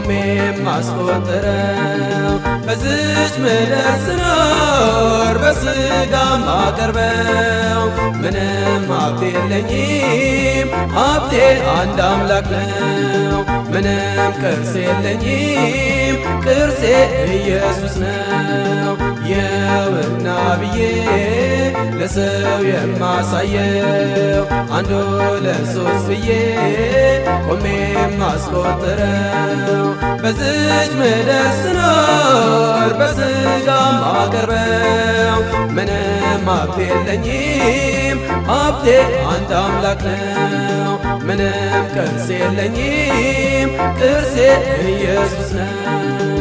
ቆሜ ማስቆጥረው በዝች ምድር ስኖር በስጋ ማቀርበው ምንም ሀብት የለኝም ሀብቴ አንድ አምላክ ነው። ምንም ቅርስ የለኝም ቅርሴ ኢየሱስ ነው። የውና ብዬ ለሰው የማሳየው አንዱ ለሶስት ብዬ ቆሜ ማስቆጥረው በዝች ምድር ስኖር በስጋ ማቀርበው ምንም ሀብት የለኝም ሀብቴ አንድ አምላክ ነው። ምንም ቅርስ የለኝም ቅርሴ ኢየሱስ ነው።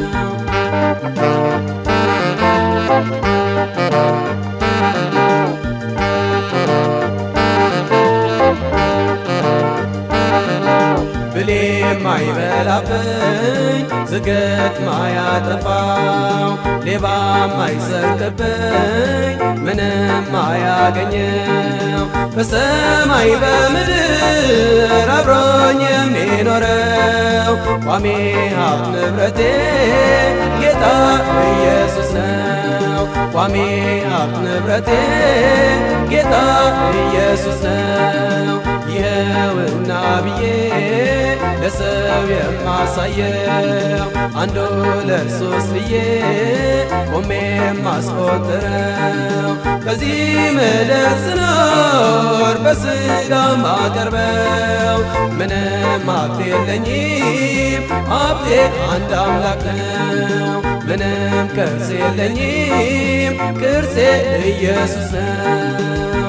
ብሌ ማይበላብኝ ዝገት ማያጠፋው ሌባ ማይሰርቅብኝ ምንም ማያገኘው በሰማይ በምድር አብሮኝ የሚኖረው ቋሚ ሀብት ንብረቴ ጌታ ኢየሱስ ነው። ቋሚ ሀብት ንብረቴ ጌታ ኢየሱስ ነው። ይኸውና ብዬ ለሰው የማሳየው አንዱ ለሶስት ብዬ ቆሜ የማስቆጥረው በዚህ ምድር ስኖር በስጋ ማቀርበው ምንም ሀብት የለኝም ሀብቴ አንድ አምላክ ነው። ምንም ቅርስ የለኝም ቅርሴ ኢየሱስ ነው።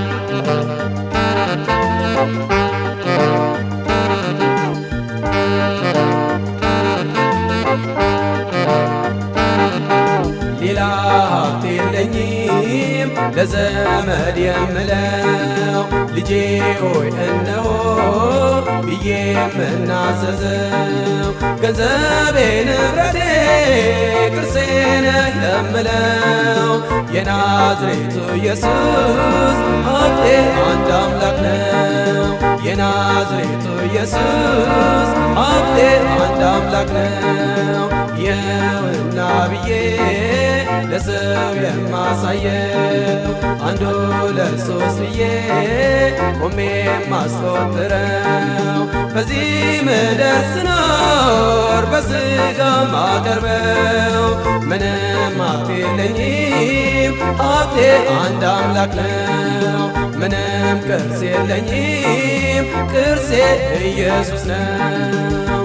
ሌላ ሀብት የለኝም ለዘመድ የምለው ልጄ ሆይ እነሆ ብዬ የምናዘዘው ገንዘቤ ንብረቴ ቅርሴ ነህ የምለው የናዝሬቱ ኢየሱስ ሀብቴ አንድ አምላክ ነው። የናዝሬቱ ኢየሱስ ሀብቴ አንድ አምላክ ነው። የውና ብዬ ለሰው የማሳየው አንዱ ለሶስት ብዬ ቆሜ ማስቆጥረው በዚህ ምድር ስኖር በስጋ ማቀርበው ምንም ሀብት የለኝም ሀብቴ አንድ አምላክ ነው። ምንም ቅርስ የለኝም ቅርሴ ኢየሱስ ነው።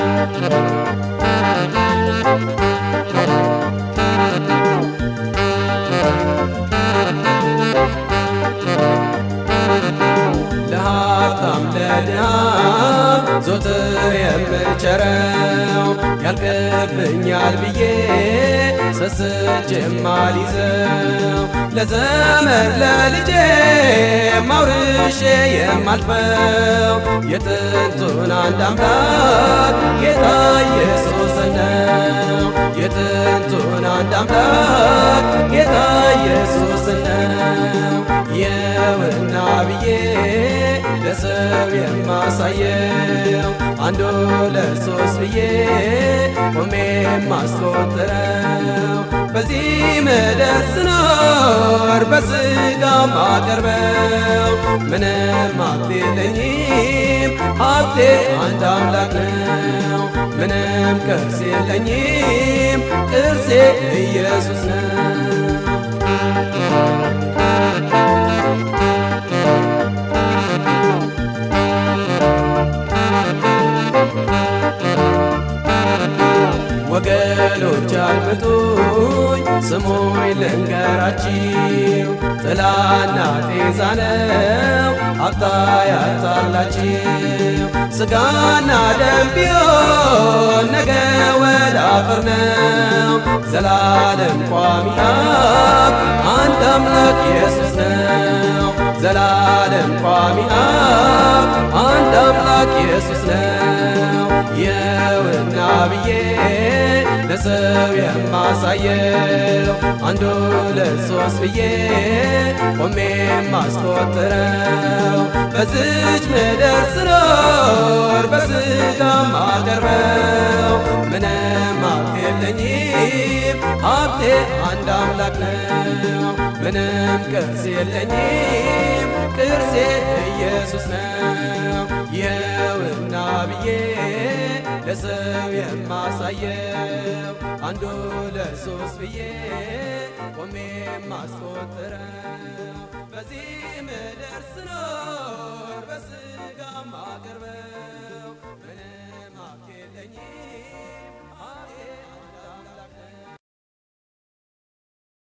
ለሀብታም ለድሃም ዞትር የምቸረው ያልቅብኛል ብዬ ሰስቼ የማልይዘው ለዘመድ ለልጄ ማውርሼ የማልፈው የጥንቱን አንድ አምላክ ጌታ ኢየሱስ ነው። የጥንቱን አንድ አምላክ ጌታ ኢየሱስ ነው። የውና ብዬ ለሰው የማሳየው አንዱ ለሶስት ብዬ ቆሜ ማስቆጥረው በዚህ ምድር ስኖር በስጋ ማቀርበው ምንም ሀብት የለኝም ሀብቴ አንድ አምላክ ነው። ምንም ቅርስ የለኝም ቅርሴ ኢየሱስ ነው። ወገኖች አድምጡኝ ስሙኝ ልንገራችሁ፣ ጥላና ጤዛ ነው ሀብታ ያጣላችሁ። ስጋና ደም ቢሆን ነገ ወደ አፈር ነው። ዘላለም ቋሚ ሀብት አንድ አምላክ ኢየሱስ ነው። ዘላለም ቋሚ ሀብት አንድ አምላክ ኢየሱስ ነው። የውና ብዬ ለሰው የማሳየው አንዱ ለሶስት ብዬ ቆሜ ማስቆጥረው በዝች ምድር ስኖር በስጋ ማቀርበው ምንም ሀብት የለኝም ሀብቴ አንድ አምላክ ነው። ምንም ቅርስ የለኝም ቅርሴ ኢየሱስ ነው። ይኸውና ብዬ ለሰው የማሳየው አንዱ ለሶስት ብዬ ቆሜ ማስቆጥረው በዚህ ምድር ስኖር በስጋ ማቀርበው